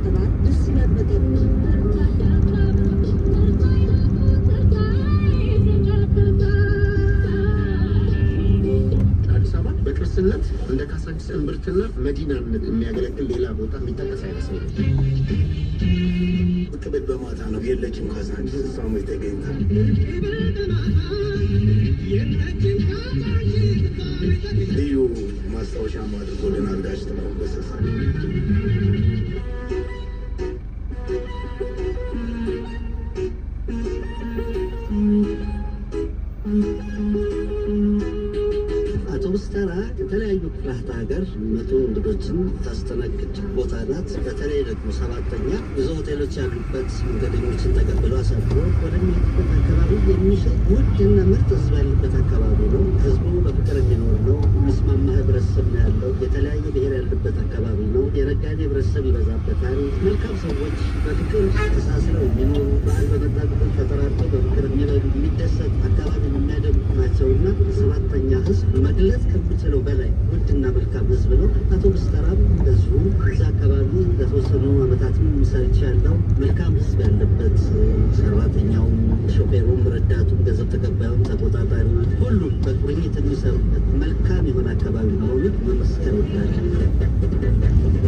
ጥራት ደስ ይላል በጣም አዲስ አበባ በቅርስነት እንደ ካሳንቺስ እምብርትና መዲናነት የሚያገለግል ሌላ ቦታ የሚጠቀስ አይመስለኝም። ቅብት በማታ ነው የለችም ካሳንቺስ እሷ መች ተገኝታ ልዩ ማስታወሻ አድርጎልናል ጋሽ ጥላሁን ገሰሰ። አውቶቡስ ተራ የተለያዩ ክፍላተ ሀገር መቶ እንግዶችን ታስተናግድ ቦታ ናት። በተለይ ደግሞ ሰባተኛ ብዙ ሆቴሎች ያሉበት መንገደኞችን ተቀብሎ አሳፍሮ ወደሚሄድበት አካባቢ የሚሸጥ ውድና ምርጥ ህዝብ ያለበት አካባቢ ነው። ህዝቡ በፍቅር የሚኖር ነው። የሚስማማ ህብረተሰብ ነው ያለው። የተለያየ ብሔር ያለበት አካባቢ ነው። የነጋዴ ህብረተሰብ ይበዛበታል። መልካም ሰዎች በፍቅር ተሳስረው የሚኖሩ በዓል በመጣ ቁጥር ተጠራርተው በፍቅር የሚበሉ የሚደሰት አካባቢ የሚያደምቁ ናቸውና ሰባተኛ ህዝብ መግለጽ ከምችለው በላይ ውድና መልካም ህዝብ ነው። አውቶቡስ ተራም እንደዚሁ እዛ አካባቢ ለተወሰኑ ዓመታትም ሰርች ያለው መልካም ህዝብ ያለበት ሰራተኛውም፣ ሾፌሩም፣ ረዳቱም፣ ገንዘብ ተቀባዩም፣ ተቆጣጣሪ ሁሉም በቁርኝት የሚሰሩበት መልካም የሆነ አካባቢ መሆኑን መመስከር ወዳለ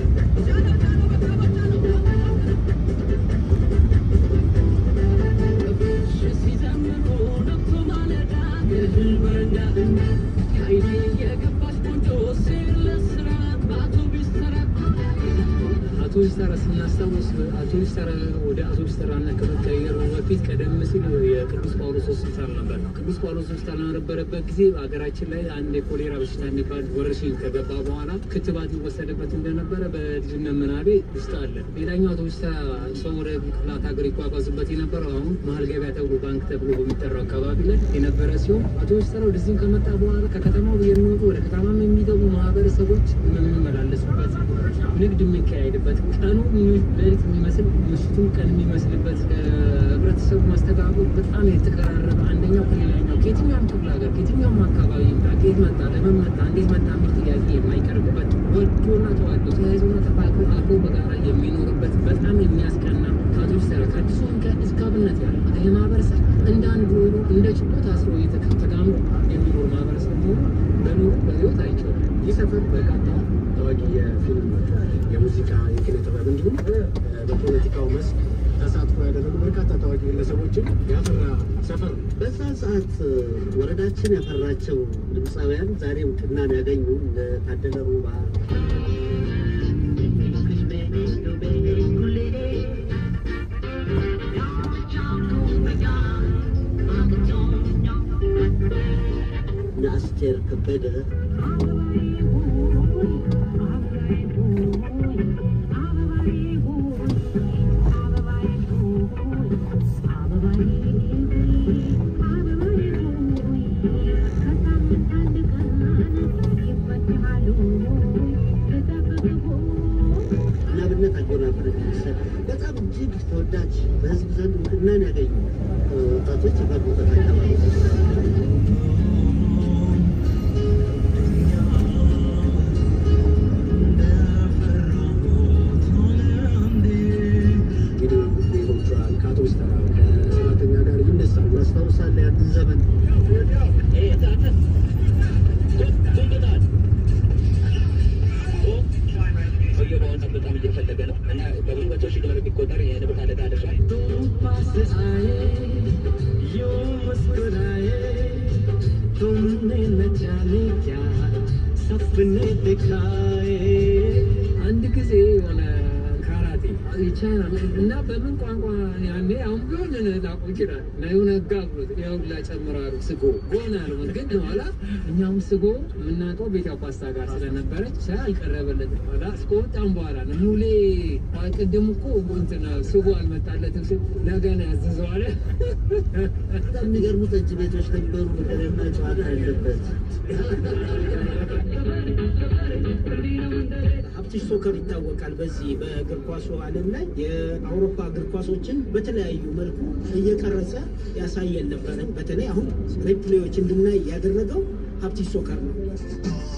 አውቶቡስ ተራ ስናስታውስ አውቶቡስ ተራ ወደ አውቶቡስ ተራና ከመቀየሩ በፊት ቀደም ሲል የቅዱስ ጳውሎስ ሆስፒታል ነበር። ቅዱስ ጳውሎስ ሆስፒታል በነበረበት ጊዜ ሀገራችን ላይ አንድ የኮሌራ በሽታ የሚባል ወረርሽኝ ከገባ በኋላ ክትባት ይወሰድበት እንደነበረ በልጅነት ምናቤ ውስጥ አለ። ሌላኛው አውቶቡስ ተራ ሰው ወደ ክፍላት ሀገር ይጓጓዝበት የነበረው አሁን መሀል ገበያ ተብሎ ባንክ ተብሎ በሚጠራው አካባቢ ላይ የነበረ ሲሆን አውቶቡስ ተራ ወደዚህም ከመጣ በኋላ ከከተማው የሚወጡ ወደ ከተማም የሚገቡ ማህበረሰቦች የሚመላለሱበት ንግድ የሚካሄድበት ቀኑ ሌሊት የሚመስል ምሽቱም ቀን የሚመስልበት ህብረተሰቡ ማስተጋበሩ በጣም የተቀራረበ አንደኛው ከሌላኛው ከየትኛውም ክፍለ ሀገር ከየትኛውም አካባቢ ይምጣ ከየት መጣ ለምን መጣ እንዴት መጣ የሚል ጥያቄ የማይቀርብበት ወዶና ተዋዶ ተያይዞና ተፋቅሮ አብሮ በጋራ የሚኖርበት በጣም የሚያስቀና ከአውቶቡስ ተራ ከአዲሱ መንገድ እስከ አብነት ያለ ይህ ማህበረሰብ እንደ አንዱ ሆኖ እንደ ጭቆ ታስሮ ተጋምዶ የሚኖር ማህበረሰብ መሆኑ በኑሮ በህይወት አይቼዋለሁ። ይህ ሰፈር በርካታ ታዋቂ የፊልም፣ የሙዚቃ፣ የኪነ ጥበብ እንዲሁም በፖለቲካው መስክ ተሳትፎ ያደረጉ በርካታ ታዋቂ ግለሰቦችን ያፈራ ሰፈር ነው። በዛ ሰዓት ወረዳችን ያፈራቸው ድምፃውያን ዛሬ እውቅናን ያገኙ እነ ታደለ ሮባ እነ አስቴር ከበደ እናብነት አጎናፍር የሚሰጥ በጣም እጅግ ተወዳጅ በህዝብ ዘንድ እውቅናን ያገኙ ወጣቶች የፈሩበት አካባቢ እንግዲህ ቤቶቿን ከአውቶቡስ ተራ ከሰራተኛ ጋር ይነሳሉ። አስታውሳለሁ ያንን ዘመን በጣም እየፈለገ ነው እና በብዙ መቶ ሺህ ዶላር የሚቆጠር የንብረት አደጋ ደርሷል። አንድ ጊዜ የሆነ ካራቴ ይቻላል እና በምን ቋንቋ ያኔ አሁን ቢሆን ላቁ ይችላል እና የሆነ ጋብሎት ያሁላ ጨምራሉ ስጎ ጎን አልሆን ግን ኋላ እኛውም ስጎ የምናውቀው ቤት ያው ፓስታ ጋር ስለነበረች ሻ አልቀረበለትም። ኋላ እስከ ወጣም በኋላ ነው ሙሌ ቅድም እኮ እንትን ስጎ አልመጣለትም ስል ነገ ነው ያዘዘዋለ በጣም የሚገርሙ ጠጅ ቤቶች ነበሩ። ፍቅርና ጨዋታ ያለበት ሀብትሽ ሶከር ይታወቃል። በዚህ በእግር ኳሱ ዓለም ላይ የአውሮፓ እግር ኳሶችን በተለያዩ መልኩ እየቀረጸ ያሳየን ነበረ። በተለይ አሁን ሪፕሌዎች እንድናይ ያደረገው ሀብትሽ ሶከር ነው።